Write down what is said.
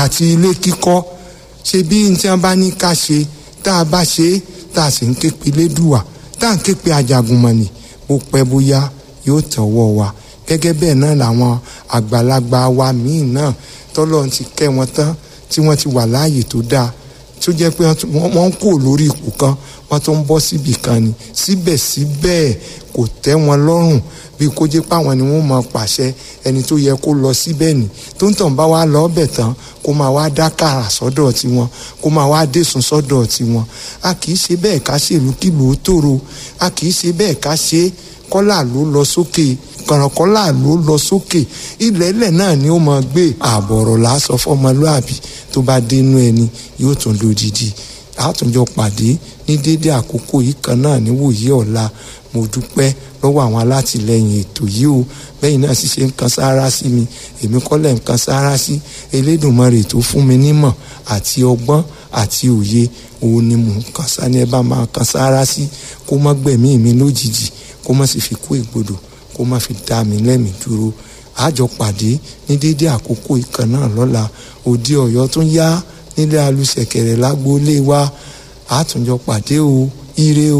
àti ilé kíkọ́ ṣe bí n tí wọ́n bá ní ká ṣe tá a bá ṣe é tá a sì ń képe lédùwà tá a ń képe ajagunmọ̀nì bó pẹ́ bóyá yóò tẹ̀wọ́ wa gẹ́gẹ́ bẹ́ẹ̀ náà làwọn àgbàlagbà wa míì náà tọ́lọ́ ti kẹ́ wọn tán tí wọ́n ti wà láàyè tó dáa tó jẹ́ pé wọ́n ń kó lórí ipò kan wọ́n tó ń bọ́ síbì kan ni síbẹ̀síbẹ̀ kò tẹ́ wọn lọ́rùn bí kó jẹ́ páwọn ni wọ́n máa pàṣẹ ẹni tó yẹ kó lọ síbẹ̀ ni tó ń tàn bá wá lọ ọbẹ̀ tán kó máa wá dá kàrà sọ́dọ̀ tiwọn kó máa wá dẹ̀sùn sọ́dọ̀ tiwọn a kì í ṣe bẹ́ẹ̀ ká ṣèlú kìlú ó tòrò a kì í ṣe bẹ́ẹ̀ ká ṣe kọ́là ló lọ sókè kọ̀rọ̀kọ́là ló lọ sókè ilẹ̀ ilẹ̀ náà ni ó máa gbé àbọ̀rọ̀ lásọ fọmọlúàbí tó bá dénú ẹni yóò tún lódìdí àtúnjọ pàdé ní dédé àkókò yìí kan náà níwòyí ọ̀la mo dúpẹ́ lọ́wọ́ àwọn alátìlẹyìn ètò yìí o bẹ́yìn náà sì ṣe ń kan sáárá sí mi èmi kọ́lẹ̀ ń kan sáárá sí Elédùmarè tó fún mi nímọ̀ àti ọgbọ́n àti òye òun ni mò ń kan sá ní ẹ bá máa kan sáárá sí kó má gbẹ̀mí mi lójijì kó má sì fi kú ìgbodò kó má fi dá mi lẹ́mìí dúró àjọ pàdé ní dédé àkókò ìkan náà lọ́la òde ọ̀yọ́ tún yá nílé alùsẹ̀kẹ̀rẹ̀ lágbólé wa àtúnjọ pàdé o ire o.